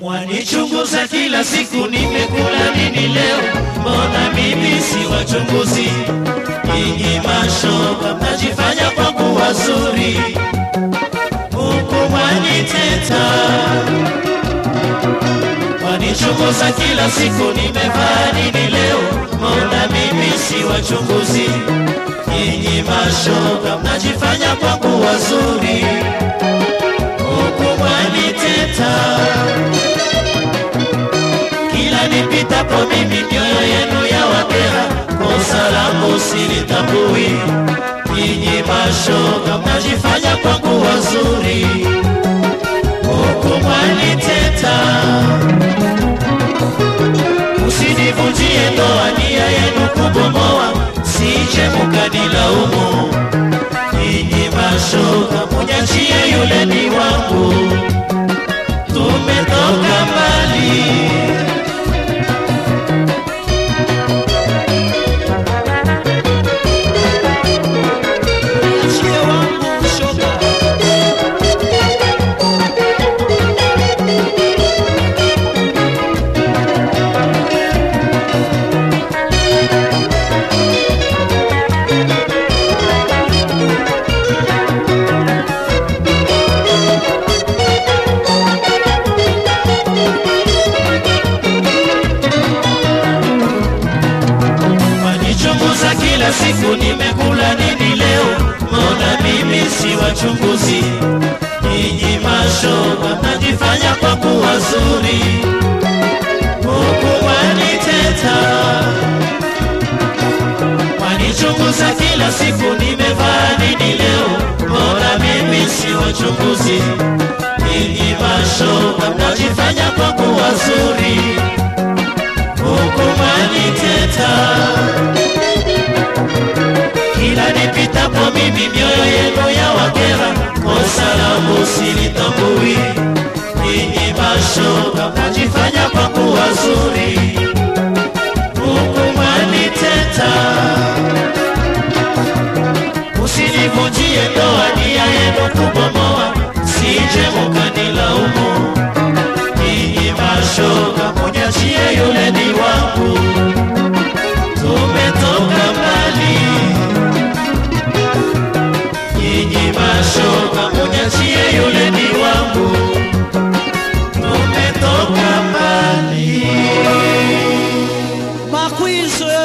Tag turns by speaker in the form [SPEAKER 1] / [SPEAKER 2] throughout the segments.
[SPEAKER 1] Mwanichunguza kila siku, nimekula nini leo? Mbona mimi si wachunguzi? Nyinyi mashoga mnajifanya kwangu wazuri, huku mwaniteta. Mwanichunguza kila siku, nimevaa nini leo? Mbona mimi si wachunguzi? Nyinyi mashoga mnajifanya kwangu wazuri, huku mwaniteta kila nipitapo mimi mioyo yenu ya wakera, kosa langu silitambui. Nyinyi mashoga mnajifanya kwangu wazuri, huku mwaniteta. Usinivunjie ndoa, nia yenu kubomoa, sije mukanilaumu. Nyinyi mashoga munyachie yule ni wangu, tumetoka mbali.
[SPEAKER 2] Achie wangu shoga.
[SPEAKER 1] Wanichunguza kila siku, nimekula nini leo? Mbona mimi si wachunguzi? Nyinyi mashoga mnajifanya kwangu wazuri, huku waniteta. Wanichunguza kila siku, nimevaa nini leo? Mbona mimi si wachunguzi? Nyinyi mashoga mnajifanya kwangu wazuri, huku waniteta kila nipitapo mimi mioyo yenu ya wakera, kosa langu silitambui. Nyinyi mashoga mnajifanya kwangu wazuri, huku mwaniteta. Usinivunjie ndoa, nia yenu kubomoa, sije mukanilaumu. Nyinyi mashoga munyachie yule ni wangu, tumetoka mbali nyinyi mashoga munyachie yule ni wangu, tumetoka mbali.
[SPEAKER 2] Makwizwe,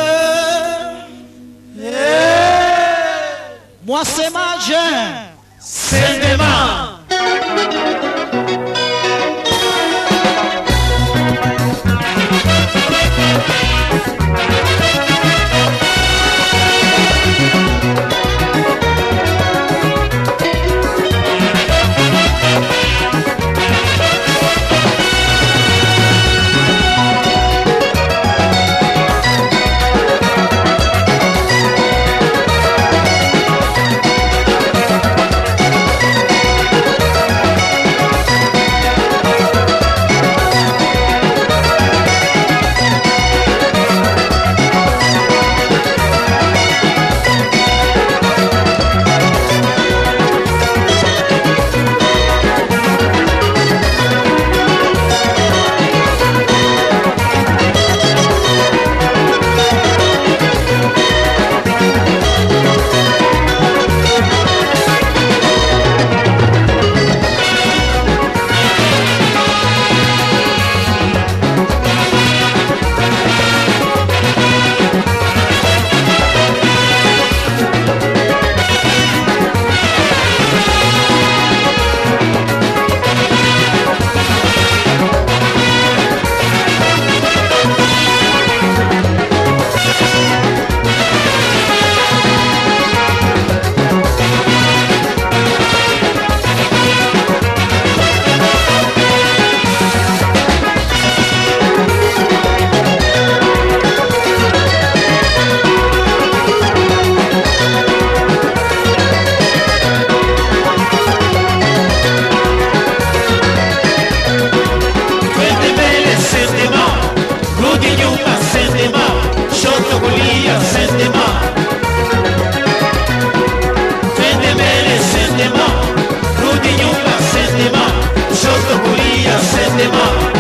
[SPEAKER 2] mwasemaje?
[SPEAKER 1] Sendema twende mbele, sendema, rudi nyuma, sendema, shoto kulia, sendema, twende mbele, sendema, rudi nyuma, sendema, shoto kulia, sendema.